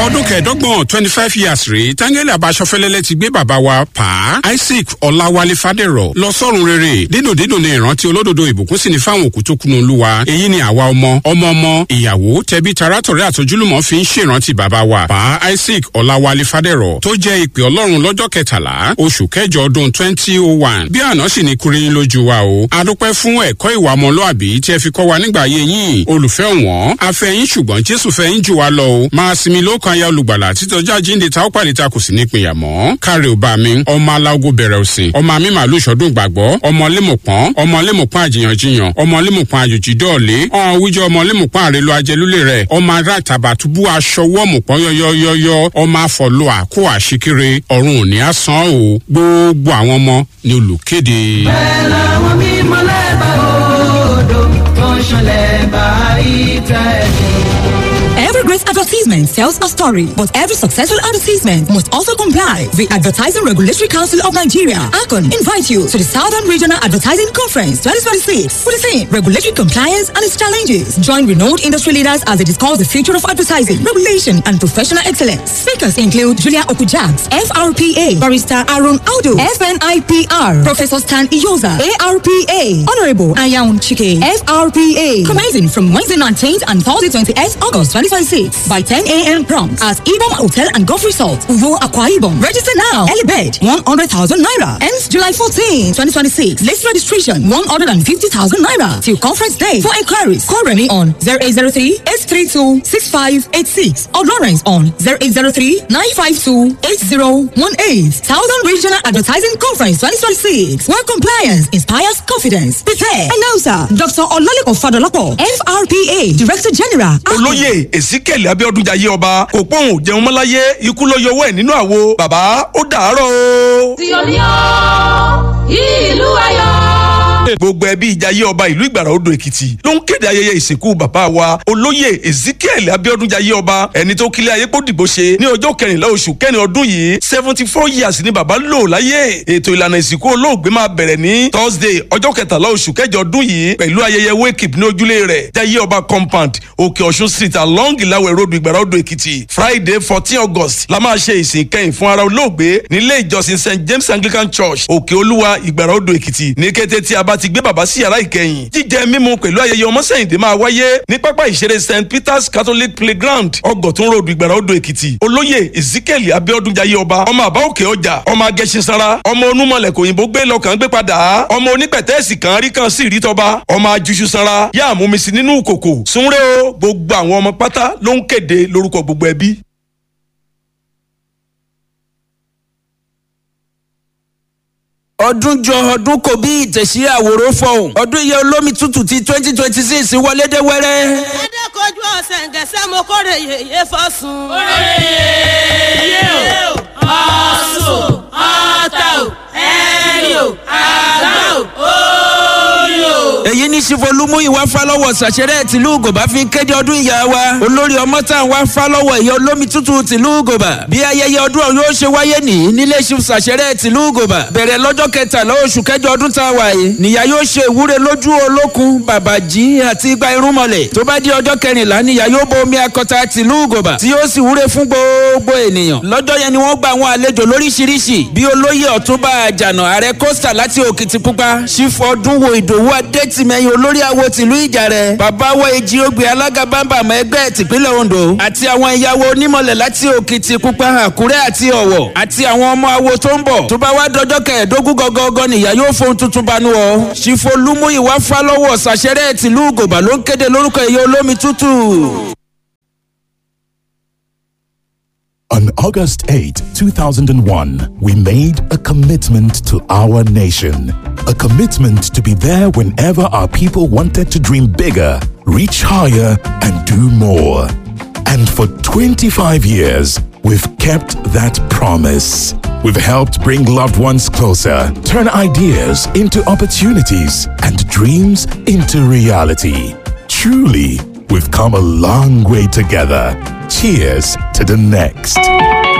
ọdún kẹẹ̀ẹ́dọ́gbọ̀n twenty five years rèé táńgẹ́lì abáṣọfẹ́lẹ́lẹ́ ti gbé bàbá wa pa isaac ọ̀làwálé fàdérọ̀ lọ sọ́run rere dídùn dídùn ní ìrántí olódodo ìbùkún sì ní fáwọn òkú tó kunu olúwa èyí ni àwa ọmọ ọmọ ọmọ ìyàwó tẹbí tarátọ̀rẹ́ àtojúlùmọ̀ fi ń ṣèrántí bàbá wa pa isaac ọ̀làwálé fàdérọ̀ tó jẹ́ ìpè ọlọ́run lọ́jọ́ kẹtàlá oṣù kẹjọ ọdún twenty oh one bí àná sì ní kúrin lójú wa o adúpẹ́ fún ẹ̀kọ́ ìwà ọmọlúàbí tí ẹ fi kọ́ wa nígbà ayé yín olùfẹ́ wọn afẹ́yín ṣùgbọ́n jésù fẹ́yín jù wá lọ o máa sinmi lóòkan aya olùgbàlà títọ́jà jíǹde ta ó pàdé ta kò sí ní ìpínyà mọ́ káre ò bá mi ọmọ aláwo bẹ̀rẹ̀ òsìn ọmọ mi màálù ìṣọdún gbàgbọ́ ọmọ lémùpọ́n ọmọ lémùpọ́n àjìyànjiyàn ọmọ lémùpọ́n àjòjì dọ́ọ̀lé ọ̀hún wíjọ ọmọ lémùpọ́n àrèlò ajẹlúlé rẹ̀ ọmọ ará tàbàtúbú aṣọ wọ́ọ̀mùpọ́n yọ́yọ́yọ́yọ́ ọmọ afọ̀lọ́ àkó àṣekere ọ̀run òní àsán o gbogbo àwọn ọmọ ni olùkéde. bẹ́ẹ̀ làwọn mímọ́ lẹ́bàá odò tó ń ṣọlẹ̀ bá ìtẹ́ Every great advertisement tells a story, but every successful advertisement must also comply. The Advertising Regulatory Council of Nigeria, ACON, invite you to the Southern Regional Advertising Conference 2026 for the theme Regulatory Compliance and its Challenges. Join renowned industry leaders as they discuss the future of advertising, regulation, and professional excellence. Speakers include Julia Okujaks, FRPA, Barrister Aaron Aldo, FNIPR, Professor Stan Iyoza, ARPA, Honorable Ayaun Chike, FRPA. Commencing from Wednesday 19th and Thursday 28th August 2026 by 10 a.m. prompt at Ibom Hotel and Golf Resort, Uvo Aqua Ibom. Register now. Early bed 100,000 naira. Ends July 14, 2026. List registration 150,000 naira till conference day. For inquiries, call Remy on 0803 832 6586 or Lawrence on 0803 952 8018. Southern Regional Advertising Conference 2026. Where compliance inspires confidence. Prepare. Announcer Dr. Olalekan Fadolapo, FRPA Director General. olóyè ezekiel abiodun jayé ọba kò pọ́n jẹun mọ́láyé ikú ló yọwọ́ ẹ̀ nínú àwo bàbá ó dàárọ̀ o. tí o ní ọ́ ìlú ayọ̀. gbogbo ẹbí ìjayé ọba ìlú ìgbàrà odò èkìtì ló ń kéde ayẹyẹ ìsìnkú bàbá wa olóyè ezekiel abiodun jayé ọba ẹni tó kílẹ̀ ayé kó dìbò ṣe ní ọjọ́ kẹrìnlá oṣù kẹrin ọdún yìí seventy four years ni bàbá lò láyé ètò ìlànà ìsìnkú olóògbé máa bẹ̀rẹ̀ ní thursday ọjọ́ kẹtàlá oṣù kẹjọ ọdún yìí pẹ̀lú ayẹyẹ wake up ní ojúlé rẹ̀ jayé ọba compound òkè ọ̀ṣun street along ìlàwẹ̀ road ìgbàrà odò èkìtì friday fourteen august la máa ṣe ìsìn kẹyìn fún ara olóògbé nílé ìjọsìn st james anglican church òkè olúwa ìgbàrà odò èkìtì ní kété tí a bá ti gbé bàbá sí yàrá ìkẹyìn jíjẹ mímu pẹ̀lú ayẹyẹ ọmọsẹ́yìndé máa wáyé ní pápá ìṣeré st peters catholic playground ọgọ̀tún road ìgbàrà odò èkìtì olóyè ezekiel abiodun jayé ọba ọmọ àbá òkè ọjà ọmọ agẹṣinsara ọmọ onúmọlẹ kòyìnbó gbé lọkàn gbé padà ọmọ onípẹ̀tẹ́ẹ̀sì kan rí kan sí rí tọba ọmọ ajuṣu sanra yá àmúmisí nínú kòkò súnrẹ́ o gbogbo àwọn ọmọ pátá ló ń kéde lórúkọ gbogbo ẹbí. ọdún jọ ọdún kò bí ìtẹ̀sí àwòrán fọ̀hún ọdún iye olómi tútù ti twenty twenty six wọlé dé wẹ́rẹ́. adékojú ọ̀sẹ̀ ǹgẹ̀sẹ̀ mo kórè yèyé fọ́sùn. kórè yèyé o ọ̀sùn ọ̀tà o ẹ̀rì o àgbà o orí o. èyí ní sífolúmú ìwà fálọ́wọ̀ sàṣẹrẹ́ tìlú gòbá fi kéde ọdún ìyá wa olórí ọmọ tá à ń wá fálọ́wọ̀ ìyá olómi tútù tìlú gòbá bí ayẹyẹ ọdún ọ̀hún yóò ṣe wáyé nìyí nílé ṣu sàṣẹrẹ́ tìlú gòbá bẹ̀rẹ̀ lọ́jọ́ kẹtàlá oṣù kẹjọ ọdún tá a wà yìí nìyá yóò ṣe ìwúre lójú olókun bàbàjì àti igba irúnmọlẹ̀ tó bá di ọjọ́ kẹrìnlá nìyá yóò bo omi akọta tìlú gòbá tí yóò sì wúre fún gbogbo ènìyàn lọ́jọ́ yẹn ni wọ́n gba àwọn àlejò lóríṣiríṣi bí olóyè ọ̀túnba àjànà ààrẹ kọ́sítà láti òkìtìpupa sífọ́dúnwó ìdòwú adétìmẹ́yìn olórí àwo tìlú ìjàrẹ̀ bàbá wa èjì ògbé alága bámbàmọ́ ẹgbẹ́ tìpínlẹ̀ ondo àti àwọn ìyàwó onímọ̀lẹ̀ láti òkìtìpupa àkúrẹ́ àti ọ̀wọ̀ àti àwọn ọmọ awo tó ń bọ̀ tó bá wá dọjọ́ kẹẹ̀ẹ́dógún gọ́gọ́gọ́ nìyá yóò fohun tuntun banú ọ sífolúmú ìwà fálọ́wọ̀ sàṣẹ́rẹ́ tìlú gòbà ló ń kéde lórúkọ ìyá olómi tútù. On August 8, 2001, we made a commitment to our nation. A commitment to be there whenever our people wanted to dream bigger, reach higher, and do more. And for 25 years, we've kept that promise. We've helped bring loved ones closer, turn ideas into opportunities, and dreams into reality. Truly, we've come a long way together. Cheers to the next.